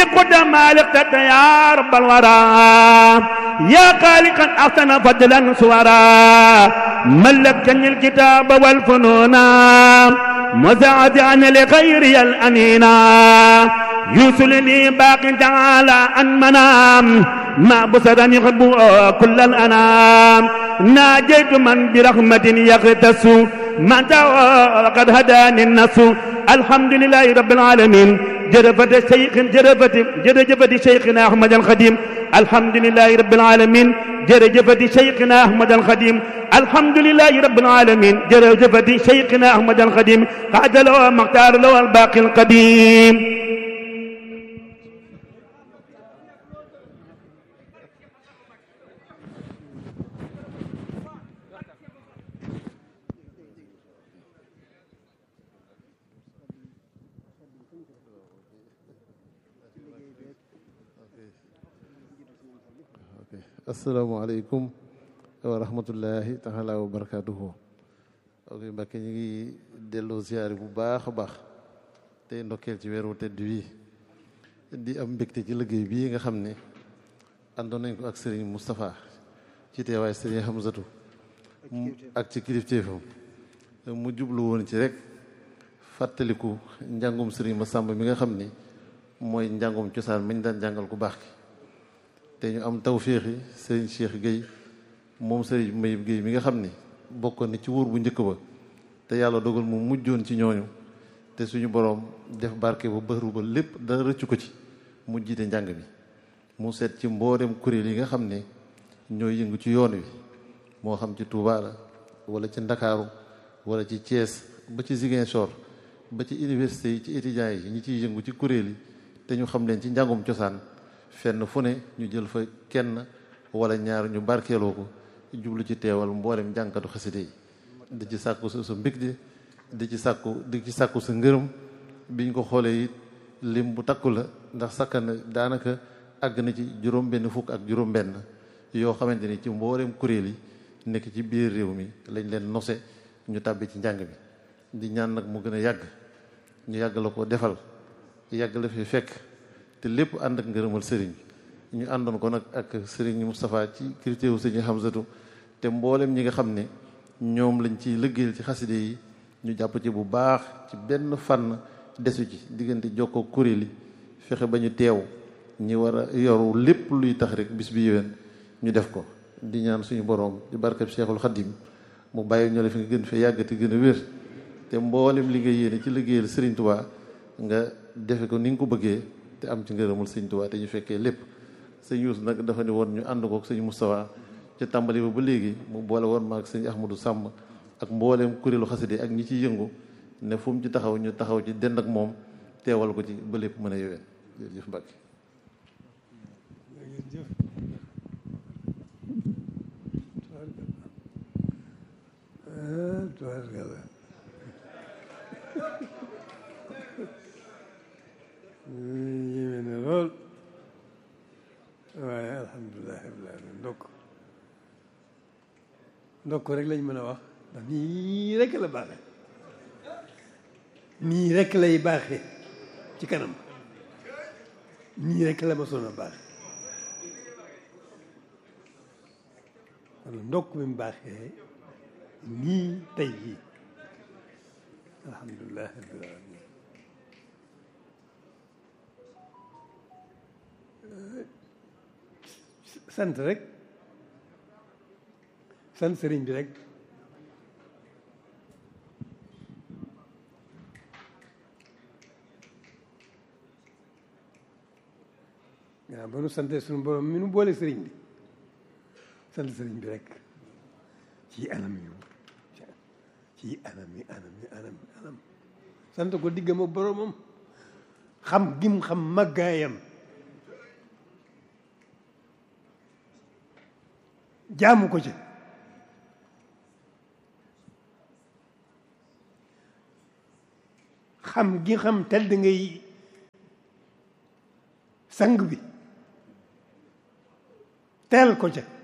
قد مالك يا رب الورى يا خالقا احسن فضلا سورا ملكني الكتاب والفنون مزعزعا لغيري الانينا يوصلني باق تعالى عن منام ما بصرا يحب كل الانام ناجيت من برحمة يغتس متى وقد هداني النص الحمد لله رب العالمين جرفت الشيخ جرفت جرجفت شيخنا احمد الخديم الحمد لله رب العالمين جرجفت شيخنا احمد الخديم الحمد لله رب العالمين جرجفت شيخنا احمد الخديم قعد له مختار له الباقي القديم asalaamaaleykum wa rahmatullahi taala wa barakaatuhu ok Mbàkke ñu ngi delloo ziyaare bu baax a baax tey ndokkeel ci weeru tedd wi di am mbégte ci liggéey bii nga xam ne àndoon nañ ko ak Serigne Moustapha ci teewaay Serigne Hamzatu ak ci kilifteefam mu jublu woon ci rek fàttaliku njàngum Serigne Massamba mi nga xam ne mooy njàngum cosaan mañ daan jàngal ku baax ki te ñu am tawféexi sëriñ Cheikh Gueye moom sëriñ Mayib Gueye mi nga xam ni bokkoon ni ci wóor bu njëkk ba te yàlla dogal mu mujjoon ci ñooñu te suñu boroom def barke ba bëru ba lépp dara rëccu ko ci mu jiite njàng mi mu seet ci mboolem kuréel yi nga xam ne ñooy yëngu ci yoon wi moo xam ci Touba la wala ci Ndakaaru wala ci Thiès ba ci Ziguinchor ba ci université yi ci étudiants yi ñi ciy yëngu ci kuréel yi te ñu xam leen ci njàngum cosaan fenn fu ne ñu jël fa kenn wala ñaar ñu barkeeloo ko jublu ci teewal mboolem jànkatu xaside yi di ci sàkku sa sa mbég di di ci sàkku di ci sàkku sa ngërëm biñ ko xoolee it lim bu takku la ndax sakkan daanaka àgg na ci juróom benn fukk ak juróom benn yoo xamante ni ci mboolem kuréel yi nekk ci biir réew mi lañ leen nose ñu tàbbi ci njàng mi di ñaan nag mu gën a yàgg ñu yàgg la ko defal yàgg la fi fekk te lépp ànd ak ngërëmal sëriñ ñu àndoon ko nag ak sëriñ Moustapha ci critère sëriñ Hamzatu te mboolem ñi nga xam ne ñoom lañ ciy liggéeyal ci xaside yi ñu jàpp ci bu baax ci benn fànn desu ci diggante jokkoo kuréel yi fexe ba ñu teew ñi war a yoru lépp luy tax rek bis bi yéwén ñu def ko di ñaan suñu boroom di barkeb Cheikhul Khadim mu bàyyi ñoo la fi nga gën fee yàgg te gën a wér te mboolem li nga yéene ci liggéeyal sëriñ Touba nga defe ko ni nga ko bëggee te am ci ngërëmul sëñ Tuubaa te ñu fekkee lépp sëñ Yuus nag dafa ne woon ñu ànd ko ak sëñ Moustapha ca tàmbali ba ba léegi mu boole woon ma ak sëñ Ahmadou Sàmm ak mbooleem kuréelu xaside ak ñi ciy yëngu ne fu mu ci taxaw ñu taxaw ci dend ak moom teewal ko ci ba lépp mën a yoween jërëjëf Mbàkke yéeme na lool waaye alhamdulilah rabbil alamin ndokk ndokk rek lañ mën a wax ndax nii rek la baaxe nii rek lay baaxe ci kanam nii rek la ma soon a baaxe kon ndokk mi mu baaxee nii tey jii alhamdulilah rabbil alamin sant rek sant sëriñ bi rek waaw ba nu sante suñu borom mi nu boole sëriñ bi sant sëriñ bi rek ci anam yu ci anam yi anam yi anam yi anam sant ko diggam ak boromam xam gim xam màggaayam jaamu ko ci xam gi xam tedd ngay sang bi teel ko ca